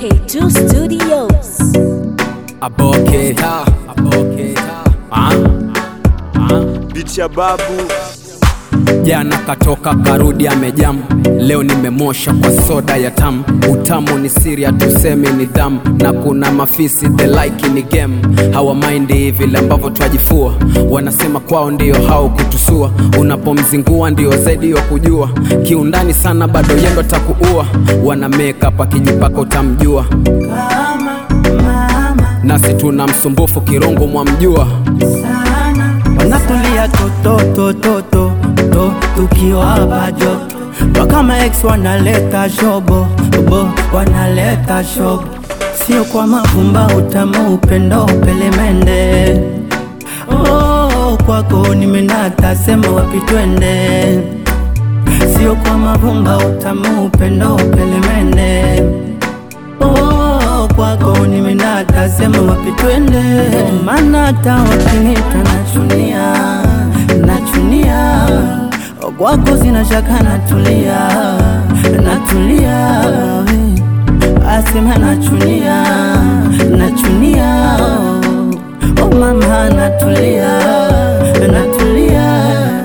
K2 Studios. Aboketa, aboketa. Ah, ah. Biti ya babu Jana katoka karudi amejamu, leo nimemosha kwa soda ya tamu. Utamu ni siri, hatusemi ni dhamu, na kuna mafisi the like ni game. Hawa mind vile ambavyo twajifua, wanasema kwao ndio hao kutusua. Unapomzingua ndio zaidi ya kujua, kiundani sana bado yendo takuua. Wana make up akijipaka utamjua, nasi tuna msumbufu kirongo mwamjua. wanatulia tototototo to tukiwa bajo wakama ex wanaleta shobo bo wanaleta shobo sio kwa mavumba utamu upendo pelemende oh, kwako nimenata sema wapi twende sio kwa mavumba utamu upendo pelemende Oh, kwako nimenata sema wapi twende maana hata wakinita nachunia nachunia Oh, kwako sina shaka natulia natulia asema nachunia nachunia oh mama natulia natulia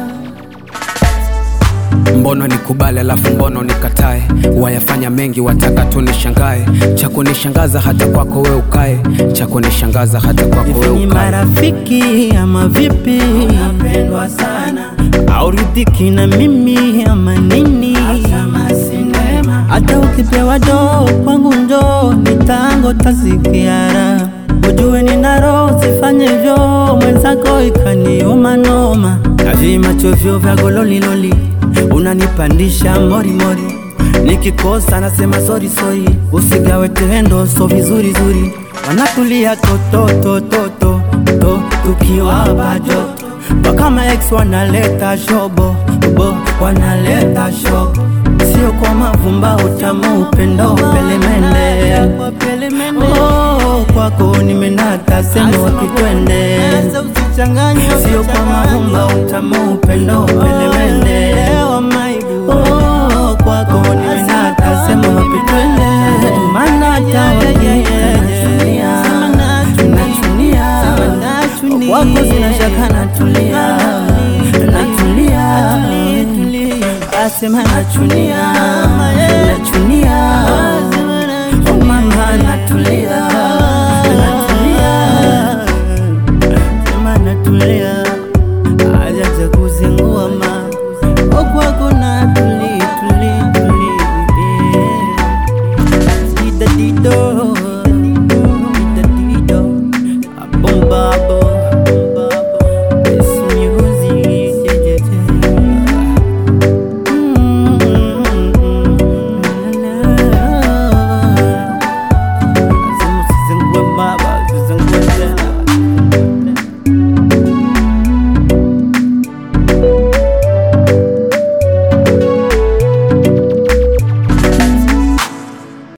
Mbono nikubali alafu mbono nikatae, wayafanya mengi wataka tu nishangae. Cha kunishangaza hata kwako we ukae, cha kunishangaza hata kwako we Hivi ni ukae. marafiki ama vipi? Napendwa sana au ridhiki na mimi ama nini? Hata ukipewa doo kwangu njoo, nitango tasikiara ujue nina roho sifanye vyo mwenzako ikaniuma noma na vimacho vyo vya gololiloli unanipandisha morimori nikikosa nasema sori sori usigawe tendo so vizuri zuri wanatulia tototototo to tukiwa bajo wakama ex wanaleta shobo bo wanaleta shobo sio kwa mavumba utamu upendo pelemende oh, kwako nimenata sema wapi twende sio kwa mavumba utamu upendo pelemende oh, kwako nimenata sema wapi twende maana hata wakinitachunia nachunia kwako sina shaka natulia natulia asema nachunia nachunia oh mama natulia natulia sema natulia ajaja kuzingua ma okwako natuli tuli tuli Dida dido